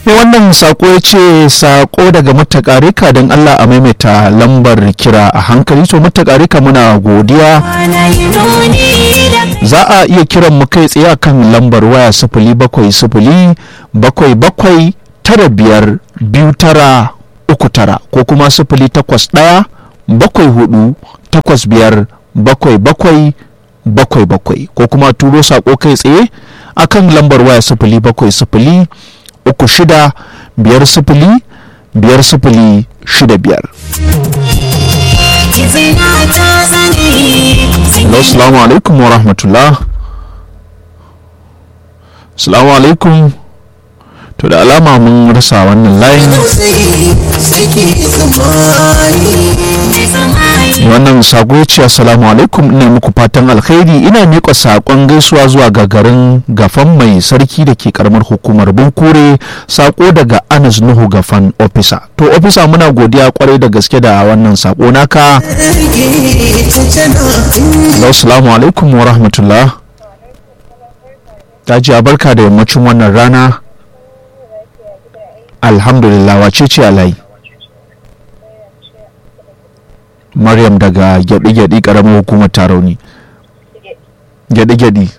mai wannan sako ya ce sako daga matakarika don allah a maimaita lambar kira a hankali to matakarika muna godiya za a iya kiran mu kai tsaye akan lambar waya sifili bakwai sifili bakwai bakwai tara biyar biyu tara uku tara ko kuma sifili takwas ɗaya bakwai hudu takwas biyar bakwai bakwai bakwai bakwai ko kuma turo sako kai tsaye akan lambar waya sifili bakwai sifili uku shida biyar sifili biyar sifili shida biyar Hello, salamu alaikum wa rahmatullah. Salamu alaikum. To da alama mun rasa wannan layin. Wannan sako ya ce assalamu alaikum ina muku fatan alkhairi ina miƙa saƙon gaisuwa zuwa ga garin gafan mai sarki da ke karamar hukumar bunkure sako daga Anas Nuhu gafan ofisa. To ofisa muna godiya kwarai da gaske da wannan sako naka. Assalamu alaikum wa rahmatullah. Ta ji barka da yammacin wannan rana. Alhamdulillah wace ce alai. Maryam daga gyaɗi-gyaɗi ƙaramin hukumar tarauni. Gyaɗi-gyaɗi.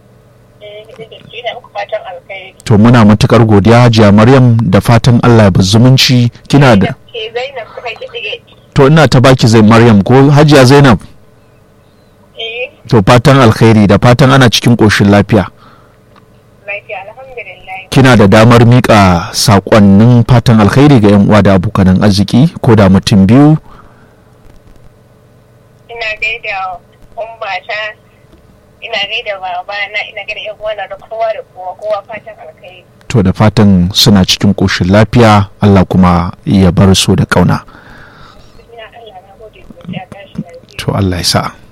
To muna matukar godiya hajiya Maryam da fatan Allah ya zumunci kina da. To ina ta baki zai Maryam ko hajiya Zainab. To fatan alkhairi da fatan ana cikin ƙoshin lafiya. Kina da damar miƙa saƙonnin fatan alkhairi ga 'yan uwa da abokanan arziki ko da mutum biyu. ina gaida ummata ina gaida babana ina gaida yan uwana da kowa da kowa kowa fatan alkhairi To da fatan suna cikin ƙoshin lafiya Allah kuma ya bar su da ƙauna. ina Allah na gode godiya tashi lafiya To Allah ya sa.